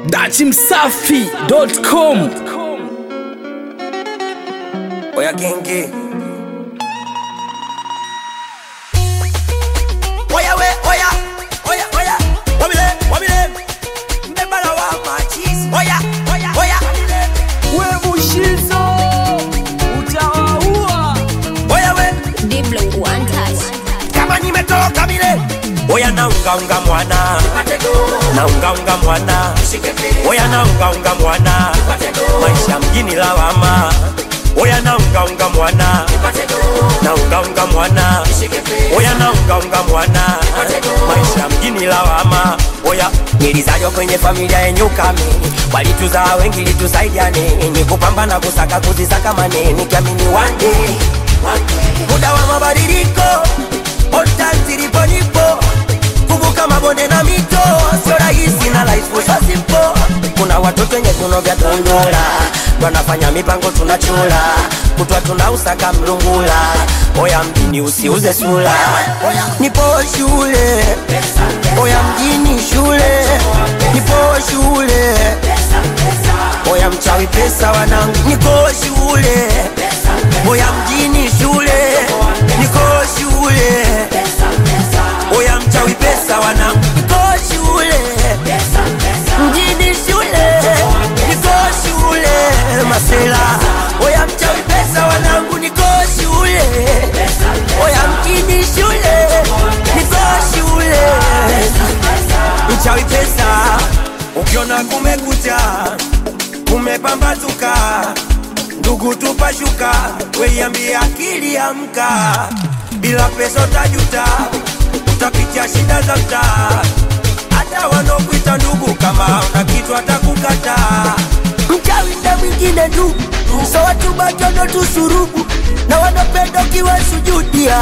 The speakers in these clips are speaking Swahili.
dachimsafi.com Oya genge Oya we oya Oya oya Wabile wabile Mbebala wa machis Oya oya oya we mushizo utawaua Oya we Diblo one touch. Kama nimetoka mile Oya naunga unga mwana Naunga unga mwana Oya naunga unga mwana Maisha mjini lawama Oya naunga unga mwana Naunga unga mwana Oya naunga unga mwana Maisha mjini lawama Oya nilizaliwa kwenye familia yenye ukame Walituzaa wengi litusaidiane Ni kupambana kusaka kuzisaka mane Nikiamini one day Muda wa mabadiliko On time zilipo nipo Kuvuka mabonde na mito Sio rahisi na life so simple Kuna watoto wenye viuno vya tundura Wanafanya mipango tunachula Kutwa tunausaka mlungula Oya mjini usiuze sula Nipo shule Oya mjini shule Nipo shule Oya mchawi pesa wanangu Niko shule Oya mjini shule Niko shule Oya mchawi pesa wanangu Niko shule Mjini shule Niko shule Masela Oya mchawi pesa wanangu Niko shule Oya mjini shule Niko shule Mchawi pesa Ukiona kumekucha Kumepambazuka Ndugu tupashuka Weiambia akili amka Bila pesa utajuta Utapitia shida za mtaa Hata wanaokuita ndugu Kama una kitu atakukata Mchawi na mwingine tu So watu batono tusurubu Na wanapenda ukiwa sujudia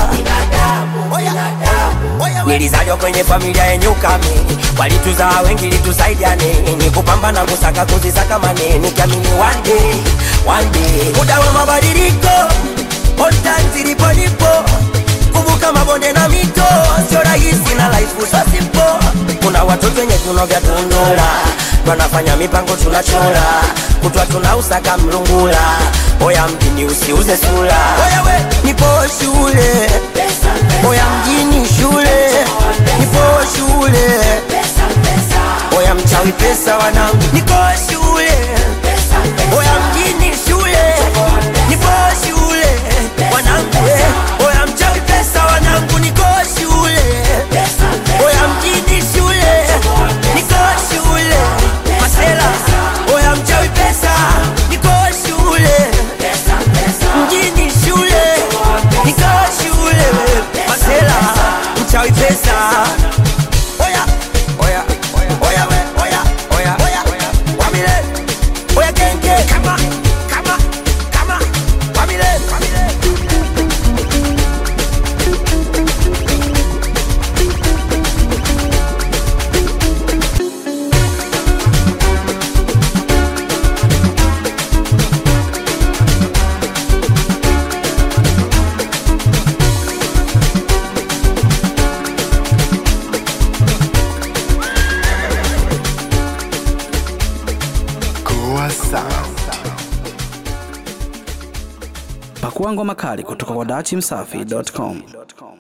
Nilizaliwa kwenye familia yenye ukame Walituzaa wengi litusaidiane Ni kupambana kusaka kuzisaka mane Nikiamini one day, one day Muda wa mabadiliko On time zilipo nipo Kuvuka mabonde na mito Sio rahisi na life so simple Kuna watoto wenye viuno vya tundura Wanafanya mipango tunachora Kutwa tunausaka mlungula Oya mjini usiuze sura Oya we nipo shule Oya mjini shule Nipo shule Oya mchawi pesa wanangu Niko shule Oya mjini shule Nipo shule Wanangu eh. Oya mchawi pesa wanangu Niko shule Oya mjini shule Niko shule Masela Oya mchawi pesa Niko shule Mjini shule Niko shule Masela Mchawi pesa Oya Oya Oya we Oya Oya Oya Wamile Oya genge Kama Kama Kama Wamile Wamile Goa Sound. pakua ngoma kali kutoka kwa dachimsafi.com